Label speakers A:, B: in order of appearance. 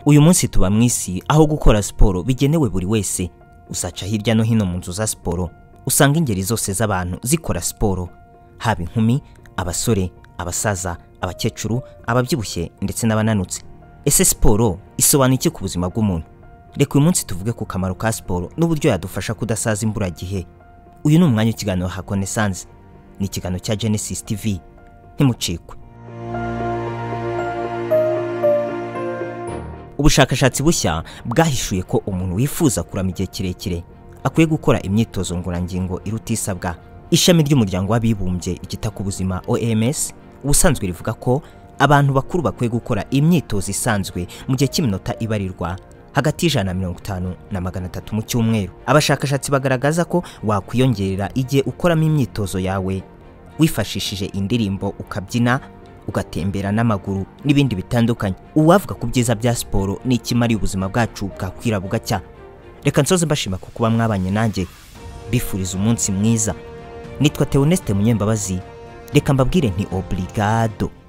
A: uyu munsi tuba mu isi aho gukora siporo bigenewe buri wese usaca hirya no hino mu nzu za siporo usanga ingeri zose z'abantu zikora siporo haba inkumi abasore abasaza abakecuru ababyibushye ndetse n'abananutse ese siporo isobanura iki ku buzima bw'umuntu reka uyu munsi tuvuge ku kamaro ka siporo n'uburyo yadufasha kudasaza imburagihe uyu ni umwanya w'ikiganiro hakonesanze ni ikiganiro cya genesis tv ntimucikwe ubushakashatsi bushya bwahishuye ko umuntu wifuza kurama igihe kirekire akwiye gukora imyitozo ngororangingo iruta isabwa ishami ry'umuryango w'abibumbye ryita ku buzima oms ubusanzwe rivuga ko abantu bakuru bakwiye gukora imyitozo isanzwe mu gihe cy'iminota ibarirwa hagati y'ijana na mirongo itanu na magana atatu mu cyumweru abashakashatsi bagaragaza ko wakwiyongerera igihe ukoramo imyitozo yawe wifashishije indirimbo ukabyina ugatembera n'amaguru n'ibindi bitandukanye uwavuga ku byiza bya siporo ni ikimariye ubuzima bwacu bwakwira bugacya reka nsoze mbashima ku kuba mwabanye nanjye bifuriza umunsi mwiza nitwa teoneste munyembabazi reka mbabwire nti oburigado